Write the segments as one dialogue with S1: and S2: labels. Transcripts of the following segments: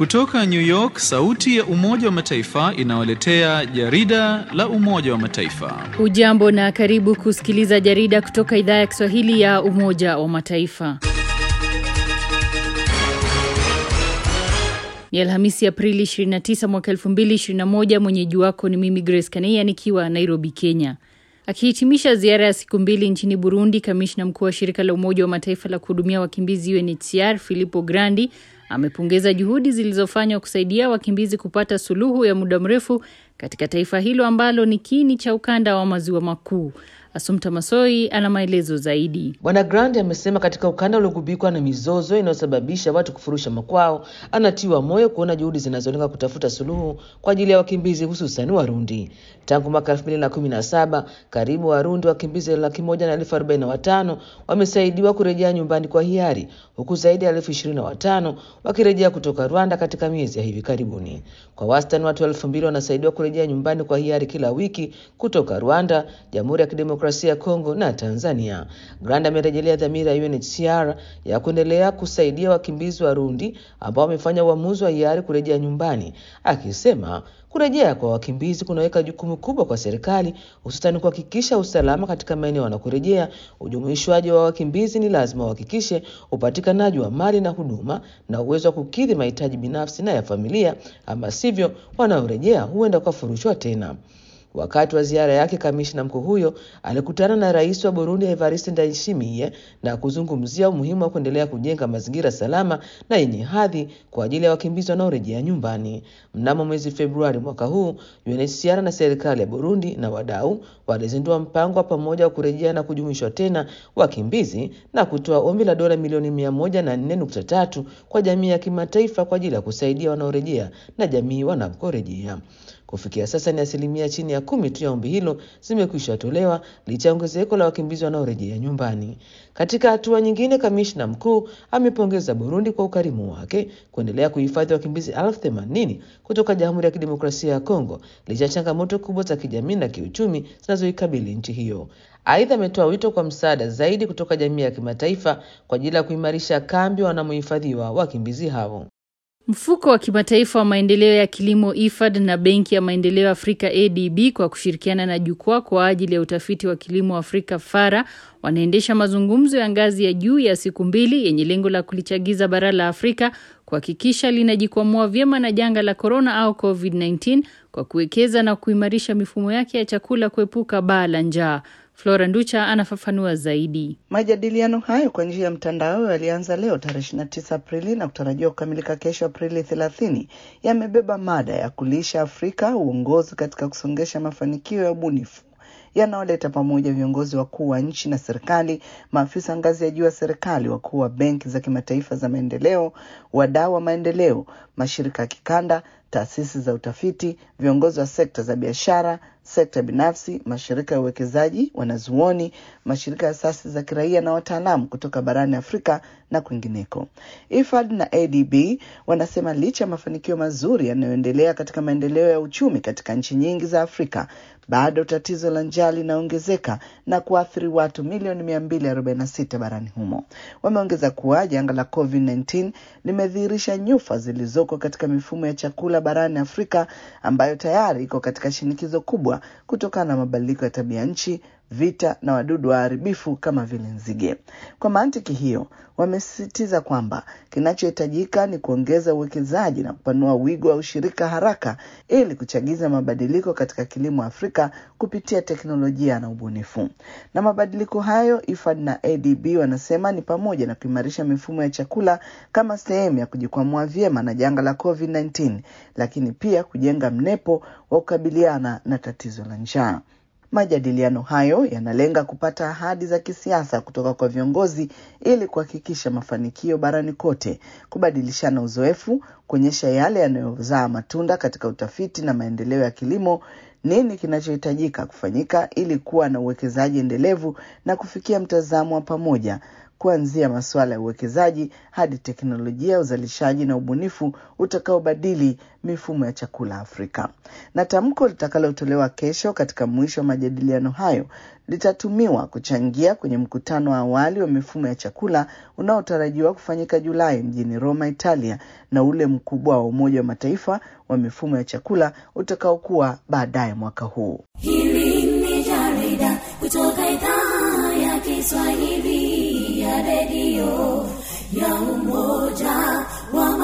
S1: Kutoka New York, sauti ya Umoja wa Mataifa inawaletea jarida la Umoja wa Mataifa.
S2: Hujambo na karibu kusikiliza jarida kutoka idhaa ya Kiswahili ya Umoja wa Mataifa. Ni Alhamisi Aprili 29 mwaka 2021. Mwenyeji wako ni mimi Grace Kaneya nikiwa Nairobi, Kenya. Akihitimisha ziara ya siku mbili nchini Burundi, kamishna mkuu wa shirika la Umoja wa Mataifa la kuhudumia wakimbizi UNHCR Filippo Grandi amepongeza juhudi zilizofanywa kusaidia wakimbizi kupata suluhu ya muda mrefu katika taifa hilo ambalo ni kiini cha ukanda wa maziwa makuu. Asumta Masoi ana maelezo zaidi.
S3: Bwana Grandi amesema katika ukanda uliogubikwa na mizozo inayosababisha watu kufurusha makwao, anatiwa moyo kuona juhudi zinazolenga kutafuta suluhu kwa ajili ya wakimbizi hususan Warundi. Tangu mwaka elfu mbili na kumi na saba karibu Warundi wakimbizi laki moja na elfu arobaini na watano wamesaidiwa kurejea nyumbani kwa hiari huku zaidi ya elfu ishirini na watano wakirejea kutoka Rwanda katika miezi ya hivi karibuni. Kwa wastani watu elfu mbili wanasaidiwa kurejea nyumbani kwa hiari kila wiki kutoka Rwanda, Jamhuri ya Kidemokrasia ya Kongo na Tanzania. Grandi amerejelea dhamira ya UNHCR ya kuendelea kusaidia wakimbizi Warundi ambao wamefanya uamuzi wa hiari kurejea nyumbani, akisema kurejea kwa wakimbizi kunaweka jukumu kubwa kwa serikali, hususani kuhakikisha usalama katika maeneo wanakorejea. Ujumuishwaji wa wakimbizi ni lazima uhakikishe upatikanaji wa mali na huduma na uwezo wa kukidhi mahitaji binafsi na ya familia, ama sivyo wanaorejea huenda wakafurushwa tena. Wakati wa ziara yake, kamishna mkuu huyo alikutana na rais wa Burundi Evariste Ndayishimiye na kuzungumzia umuhimu wa kuendelea kujenga mazingira salama na yenye hadhi kwa ajili ya wakimbizi wanaorejea nyumbani. Mnamo mwezi Februari mwaka huu, UNHCR na serikali ya Burundi na wadau walizindua mpango wa pamoja wa kurejea na kujumuishwa tena wakimbizi na kutoa ombi la dola milioni mia moja na nne nukta tatu kwa jamii ya kimataifa kwa ajili ya kusaidia wanaorejea na jamii wanakorejea. Kufikia sasa ni asilimia chini ya kumi tu ya ombi hilo zimekwisha tolewa licha ya ongezeko la wakimbizi wanaorejea nyumbani. Katika hatua nyingine, kamishna mkuu amepongeza Burundi kwa ukarimu wake kuendelea kuhifadhi wakimbizi elfu themanini kutoka Jamhuri ya Kidemokrasia ya Kongo licha ya changamoto kubwa za kijamii na kiuchumi zinazoikabili nchi hiyo. Aidha, ametoa wito kwa msaada zaidi kutoka jamii ya kimataifa kwa ajili ya kuimarisha kambi wanamohifadhiwa wakimbizi hao.
S2: Mfuko wa kimataifa wa maendeleo ya kilimo IFAD na Benki ya Maendeleo Afrika ADB kwa kushirikiana na Jukwaa kwa ajili ya utafiti wa kilimo Afrika FARA wanaendesha mazungumzo ya ngazi ya juu ya siku mbili yenye lengo la kulichagiza bara la Afrika kuhakikisha linajikwamua vyema na janga la korona au COVID-19 kwa kuwekeza na kuimarisha mifumo yake ya chakula kuepuka baa la njaa. Flora Nducha anafafanua zaidi.
S4: Majadiliano hayo kwa njia ya mtandao yalianza leo tarehe 29 Aprili na kutarajiwa kukamilika kesho Aprili 30. Yamebeba mada ya kulisha Afrika, uongozi katika kusongesha mafanikio ya ubunifu yanaoleta pamoja viongozi wakuu wa nchi na serikali, maafisa ngazi ya juu ya serikali, wakuu wa benki za kimataifa za maendeleo, wadau wa maendeleo, mashirika ya kikanda, taasisi za utafiti, viongozi wa sekta za biashara, sekta binafsi, mashirika ya uwekezaji, wanazuoni, mashirika ya asasi za kiraia na wataalamu kutoka barani Afrika na kwingineko. IFAD na ADB wanasema licha ya mafanikio mazuri yanayoendelea katika maendeleo ya uchumi katika nchi nyingi za Afrika, bado tatizo la njaa linaongezeka na kuathiri watu milioni 246 barani humo. Wameongeza kuwa janga la COVID-19 limedhihirisha nyufa zilizoko katika mifumo ya chakula barani Afrika ambayo tayari iko katika shinikizo kubwa kutokana na mabadiliko ya tabia nchi, vita na wadudu waharibifu kama vile nzige. Kwa mantiki hiyo, wamesisitiza kwamba kinachohitajika ni kuongeza uwekezaji na kupanua wigo wa ushirika haraka ili kuchagiza mabadiliko katika kilimo Afrika kupitia teknolojia na ubunifu. Na mabadiliko hayo, IFAD na ADB wanasema ni pamoja na kuimarisha mifumo ya chakula kama sehemu ya kujikwamua vyema na janga la COVID-19, lakini pia kujenga mnepo wa kukabiliana na tatizo la njaa. Majadiliano hayo yanalenga kupata ahadi za kisiasa kutoka kwa viongozi ili kuhakikisha mafanikio barani kote, kubadilishana uzoefu, kuonyesha yale yanayozaa matunda katika utafiti na maendeleo ya kilimo, nini kinachohitajika kufanyika ili kuwa na uwekezaji endelevu na kufikia mtazamo wa pamoja kuanzia masuala ya uwekezaji hadi teknolojia ya uzalishaji na ubunifu utakaobadili mifumo ya chakula Afrika. Na tamko litakalotolewa kesho katika mwisho wa majadiliano hayo litatumiwa kuchangia kwenye mkutano wa awali wa mifumo ya chakula unaotarajiwa kufanyika Julai mjini Roma, Italia, na ule mkubwa wa Umoja wa Mataifa wa mifumo ya chakula utakaokuwa baadaye mwaka huu.
S5: Hili ni jarida kutoka idhaa ya Kiswahili ya redio ya Umoja wa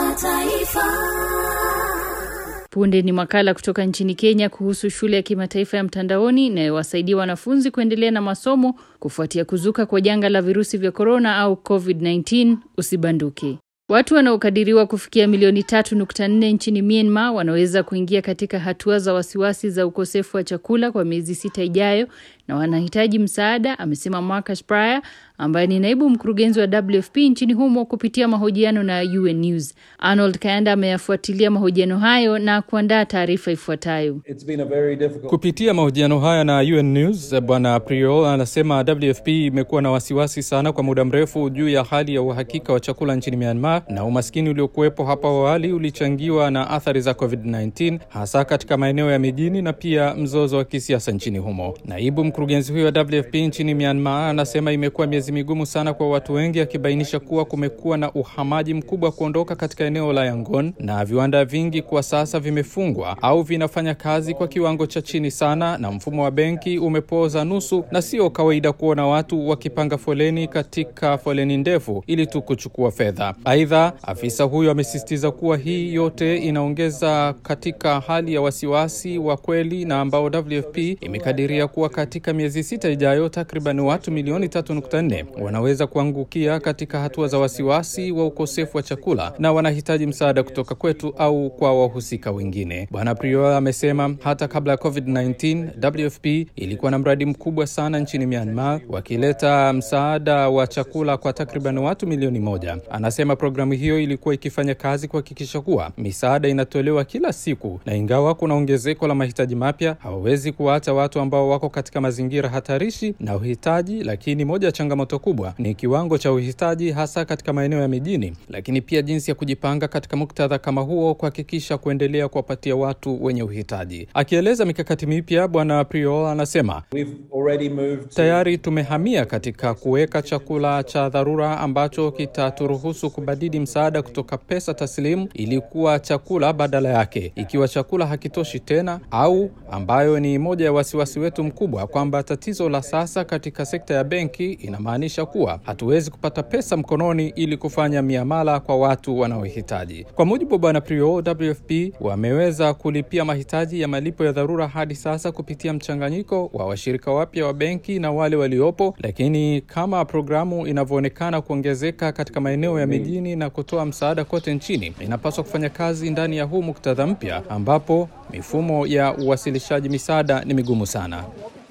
S5: Mataifa.
S2: Punde ni makala kutoka nchini Kenya kuhusu shule ya kimataifa ya mtandaoni inayowasaidia wanafunzi kuendelea na masomo kufuatia kuzuka kwa janga la virusi vya korona au COVID-19. Usibanduke. Watu wanaokadiriwa kufikia milioni 3.4 nchini Myanmar wanaweza kuingia katika hatua za wasiwasi za ukosefu wa chakula kwa miezi sita ijayo na wanahitaji msaada, amesema Marcus Pryor ambaye ni naibu mkurugenzi wa WFP nchini humo kupitia mahojiano na UN News. Arnold Kayanda ameyafuatilia mahojiano hayo na kuandaa taarifa ifuatayo.
S6: It's been a very difficult
S7: Kupitia mahojiano haya na UN News, Bwana Priol anasema WFP imekuwa na wasiwasi sana kwa muda mrefu juu ya hali ya uhakika wa chakula nchini Myanmar, na umaskini uliokuwepo hapo awali ulichangiwa na athari za COVID-19 hasa katika maeneo ya mijini na pia mzozo wa kisiasa nchini humo. Naibu mkurugenzi huyo wa WFP nchini Myanmar anasema imekuwa miezi migumu sana kwa watu wengi, akibainisha kuwa kumekuwa na uhamaji mkubwa kuondoka katika eneo la Yangon na viwanda vingi kwa sasa vimefungwa au vinafanya kazi kwa kiwango cha chini sana, na mfumo wa benki umepooza nusu, na sio kawaida kuona watu wakipanga foleni katika foleni ndefu ili tu kuchukua fedha. Aidha, afisa huyo amesisitiza kuwa hii yote inaongeza katika hali ya wasiwasi wa kweli na ambao WFP imekadiria kuwa katika miezi sita ijayo takriban watu milioni 3.4 wanaweza kuangukia katika hatua za wasiwasi wa ukosefu wa chakula na wanahitaji msaada kutoka kwetu au kwa wahusika wengine. Bwana Prior amesema hata kabla ya COVID-19 WFP ilikuwa na mradi mkubwa sana nchini Myanmar wakileta msaada wa chakula kwa takriban watu milioni moja. Anasema programu hiyo ilikuwa ikifanya kazi kuhakikisha kuwa misaada inatolewa kila siku, na ingawa kuna ongezeko la mahitaji mapya, hawawezi kuwaacha watu ambao wako katika mazingira hatarishi na uhitaji. Lakini moja ya changamoto kubwa ni kiwango cha uhitaji, hasa katika maeneo ya mijini, lakini pia jinsi ya kujipanga katika muktadha kama huo, kuhakikisha kuendelea kuwapatia watu wenye uhitaji. Akieleza mikakati mipya, Bwana Priol anasema
S6: we've already moved to
S7: Tayari tumehamia katika kuweka chakula cha dharura ambacho kitaturuhusu kubadili msaada kutoka pesa taslimu ili kuwa chakula badala yake, ikiwa chakula hakitoshi tena, au ambayo ni moja ya wasiwasi wetu mkubwa kwamba tatizo la sasa katika sekta ya benki inamaanisha kuwa hatuwezi kupata pesa mkononi ili kufanya miamala kwa watu wanaohitaji. Kwa mujibu wa Bwana Prio, WFP wameweza kulipia mahitaji ya malipo ya dharura hadi sasa kupitia mchanganyiko wa washirika wapya wa benki na wale waliopo, lakini kama programu inavyoonekana kuongezeka katika maeneo ya mijini na kutoa msaada kote nchini, inapaswa kufanya kazi ndani ya huu muktadha mpya ambapo mifumo ya uwasilishaji misaada ni migumu sana.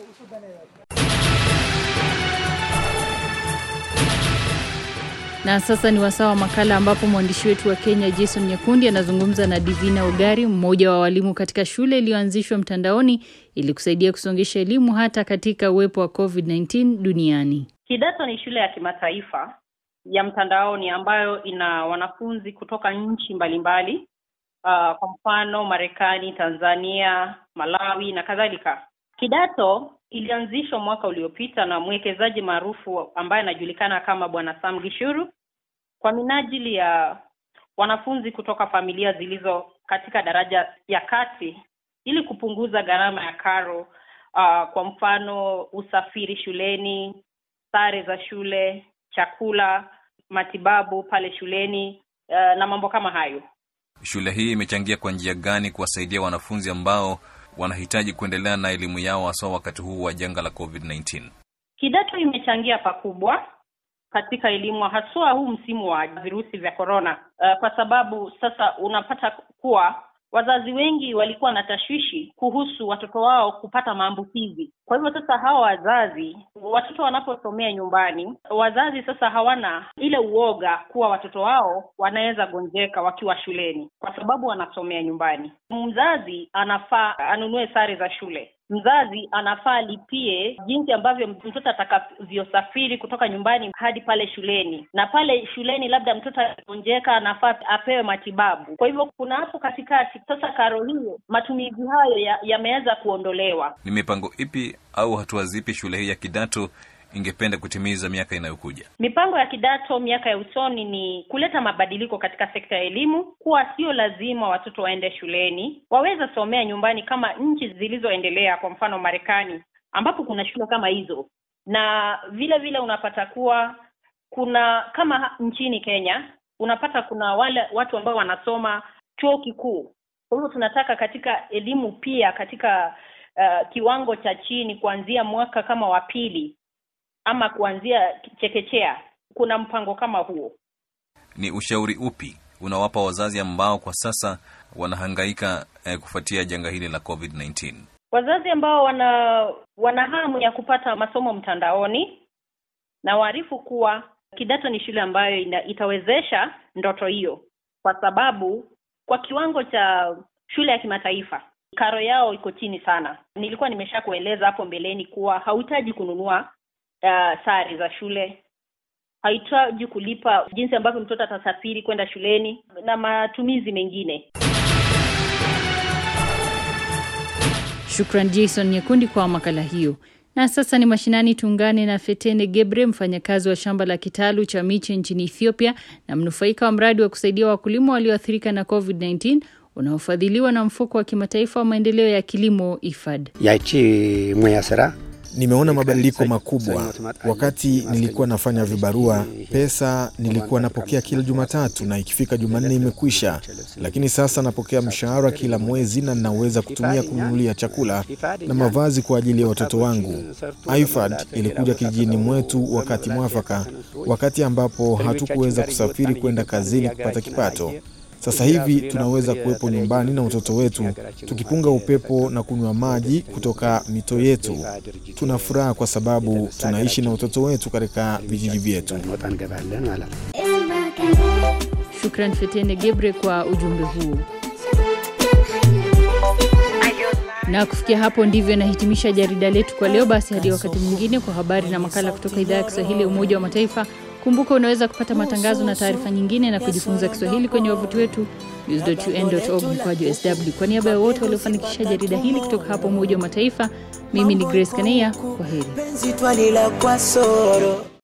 S2: Na sasa ni wasaa wa makala ambapo mwandishi wetu wa Kenya Jason Nyakundi anazungumza na Divina Ugari, mmoja wa walimu katika shule iliyoanzishwa mtandaoni ili kusaidia kusongesha elimu hata katika uwepo wa COVID-19 duniani.
S8: Kidato ni shule ya kimataifa ya mtandaoni ambayo ina wanafunzi kutoka nchi mbalimbali uh, kwa mfano Marekani, Tanzania, Malawi na kadhalika. Kidato ilianzishwa mwaka uliopita na mwekezaji maarufu ambaye anajulikana kama Bwana Sam Gishuru kwa minajili ya wanafunzi kutoka familia zilizo katika daraja ya kati ili kupunguza gharama ya karo uh, kwa mfano usafiri shuleni, sare za shule, chakula, matibabu pale shuleni uh, na mambo kama hayo.
S9: Shule hii imechangia kwa njia gani kuwasaidia wanafunzi ambao wanahitaji kuendelea na elimu yao hasa wakati huu wa janga la COVID-19?
S8: Kidato imechangia pakubwa katika elimu haswa huu msimu wa virusi vya korona, uh, kwa sababu sasa unapata kuwa wazazi wengi walikuwa na tashwishi kuhusu watoto wao kupata maambukizi. Kwa hivyo sasa hawa wazazi, watoto wanaposomea nyumbani, wazazi sasa hawana ile uoga kuwa watoto wao wanaweza gonjeka wakiwa shuleni, kwa sababu wanasomea nyumbani. Mzazi anafaa anunue sare za shule mzazi anafaa alipie jinsi ambavyo mtoto atakavyosafiri kutoka nyumbani hadi pale shuleni, na pale shuleni labda mtoto akigonjeka anafaa apewe matibabu. Kwa hivyo kuna hapo katikati. Sasa karo hiyo, matumizi hayo yameweza ya kuondolewa.
S9: Ni mipango ipi au hatua zipi shule hii ya kidato ingependa kutimiza miaka inayokuja?
S8: Mipango ya kidato miaka ya usoni ni kuleta mabadiliko katika sekta ya elimu, kuwa sio lazima watoto waende shuleni, waweza somea nyumbani kama nchi zilizoendelea, kwa mfano Marekani, ambapo kuna shule kama hizo, na vile vile unapata kuwa kuna kama nchini Kenya unapata kuna wale watu ambao wanasoma chuo kikuu. Kwa hivyo tunataka katika elimu pia katika uh, kiwango cha chini kuanzia mwaka kama wa pili ama kuanzia chekechea, kuna mpango kama huo.
S9: Ni ushauri upi unawapa wazazi ambao kwa sasa wanahangaika eh, kufuatia janga hili la COVID-19?
S8: Wazazi ambao wana wana hamu ya kupata masomo mtandaoni, na waarifu kuwa kidato ni shule ambayo ina, itawezesha ndoto hiyo, kwa sababu kwa kiwango cha shule ya kimataifa karo yao iko chini sana. Nilikuwa nimesha kueleza hapo mbeleni kuwa hauhitaji kununua uh, sare za shule, hahitaji kulipa jinsi ambavyo mtoto atasafiri kwenda shuleni na matumizi mengine.
S2: Shukran Jason Nyekundi kwa makala hiyo. Na sasa ni mashinani, tuungane na Fetene Gebre, mfanyakazi wa shamba la kitalu cha miche nchini Ethiopia na mnufaika wa mradi wa kusaidia wakulima walioathirika na COVID-19 unaofadhiliwa na mfuko wa kimataifa wa maendeleo ya kilimo IFAD.
S10: yachi mwaya sera
S11: Nimeona mabadiliko makubwa. Wakati nilikuwa nafanya vibarua, pesa nilikuwa napokea kila Jumatatu na ikifika Jumanne imekwisha, lakini sasa napokea mshahara kila mwezi na ninaweza kutumia kununulia chakula na mavazi kwa ajili ya watoto wangu. IFAD ilikuja kijijini mwetu wakati mwafaka, wakati ambapo hatukuweza kusafiri kwenda kazini kupata kipato. Sasa hivi tunaweza kuwepo nyumbani na watoto wetu tukipunga upepo na kunywa maji kutoka mito yetu. Tuna furaha kwa sababu tunaishi na watoto wetu katika vijiji vyetu.
S2: Shukran Fetene Gebre kwa ujumbe huu. Na kufikia hapo ndivyo nahitimisha jarida letu kwa leo. Basi hadi wakati mwingine kwa habari na makala kutoka idhaa ya Kiswahili ya Umoja wa Mataifa. Kumbuka unaweza kupata matangazo na taarifa nyingine na kujifunza Kiswahili kwenye wavuti wetu news.un.org mkwaju sw. Kwa niaba ya wote waliofanikisha jarida hili kutoka hapa Umoja wa Mataifa, mimi ni Grace Kaneya. Kwa heri.